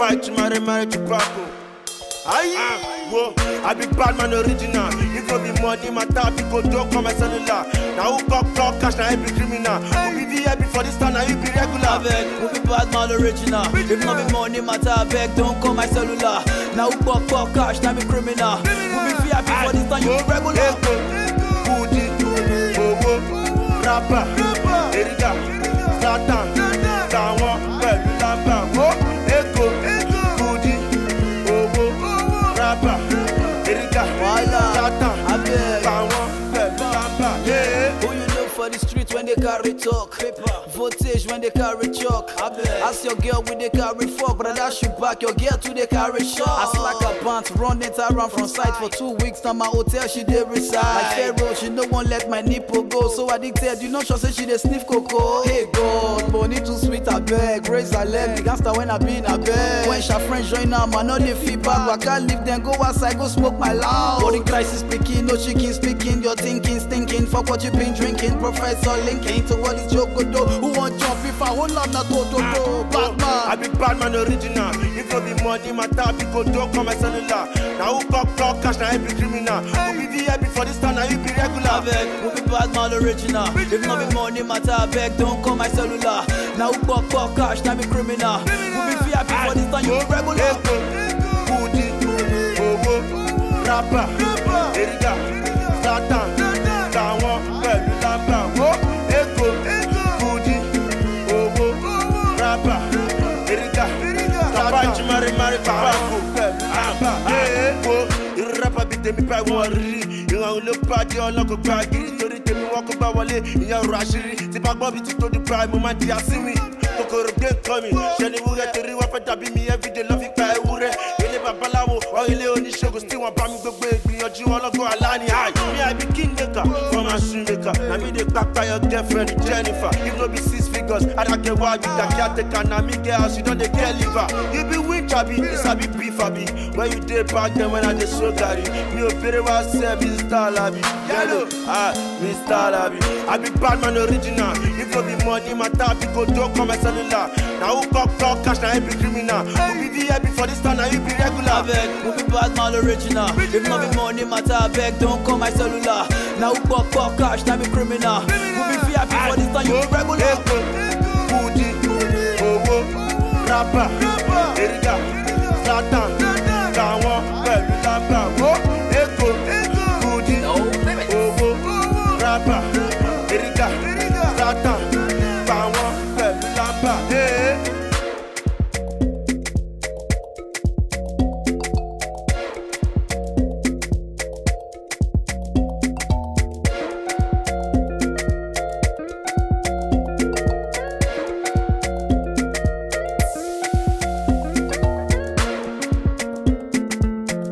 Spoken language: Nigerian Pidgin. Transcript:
Bite to marry, marry to Paco. Aye, whoa, I be bad man original. If no be money, my tap, you go don't come my cellular. Now who got clock cash, now I be criminal. Who be VIP for this time, now you be regular. Abeg, who be bad man original? If not be money matter, abeg, don't call my cellular. Now who pop pop cash, now be criminal. Who be VIP for this time, you be regular. Eko, Kudi, Owó, Rapper, Eriga, Zlatan, Tàwọn pẹ̀lú lámbà. Wo Eko, Kudi, Owó, Rapper, Eriga, Wala, Zlatan, abeg. Tàwọn pẹ̀lú lámbà. Yeah. Who you know for the street when they carry talk? Voltage when they carry chalk. Ask your girl when they carry fuck, but I dash you back. Your girl too they carry shot. I slack a pants, run it around from sight for two weeks. Now my hotel she dey reside. Like Pharaoh, she no one let my nipple go. So addicted, you know she say she dey sniff cocoa. Hey God, money too sweet I beg. Raise her leg, the gangster when I be in a bed. When she friends join am, I know they feedback. But I can't leave them, go outside, go smoke my loud. Body crisis speaking, no chicken speaking. Your thinking, stinking. Fuck what you been drinking. Professor linking to what is joke go do. Who want jump if I hold on na to to to. I Batman. be bad man original. If no be money, my tap, you go don't come my cellular. Now who got clock cash, now I be criminal. Who be VIP for this time, now you be regular. Abeg, who be bad man original? If not be money matter, abeg, don't call my cellular. Now who pop pop cash, now be criminal. Who be VIP for this time, you be regular. Eko, Kudi, Owó, Rapper, Eriga, Zlatan, Tàwọn pẹ̀lú lámbà. Wo Eko, Kudi, Owó, Rapper, Eriga, Zlatan, Jimari, Mari, Paco pẹ̀lú lámbà. Wo irú rapper bíi tèmi báyìí wọ́n rí rí. Ìran ló pàdé ọlọ́kọ̀ gba gírí torí tèmi wọ́n kó gbá wọlé ìyẹn ọ̀rọ̀ àṣírí. Tí bá gbọ́ bí ti tó Dubai, mo máa di àsíwì. Kòkòrò gbé nǹkan mi, ṣe ni wúrẹ́ torí wọ́n fẹ́ dàbí mi everyday lọ́ fi gba ewúrẹ́. Ilé babaláwo, wọ́n ilé oníṣègùn tí wọ́n bá mi gbogbo ìgbìyànjú ọlọ́gbọ́n aláni. Hi, me I be king maker, from a shoe maker. Na me dey kpakpa your girlfriend Jennifer. If no be six figures, I don't get why you that caretaker. Na me get house, you don dey get liver. You be winch abi, you sabi beef abi. When you dey back then when I dey so carry. Mi ò bèrè wá sẹ́ Mr. Labi. Yellow, ah, Mr. Labi. I be bad man original. If no be money, my tap, you go don't come my cellular. Na who got clock cash, na him be criminal. Who be VIP for this time, na you be regular. Abeg, who be bad man original? If not be money matter, abeg, don't call my cellular. Now who pop pop cash, now be criminal. Who be VIP for this time, you be regular. Eko, Kudi, Owó, Rapper, Eriga, Zlatan, Tàwọn pẹ̀lú lámbà. Wo Eko, Kudi, Owó, Rapper, Eriga, Zlatan,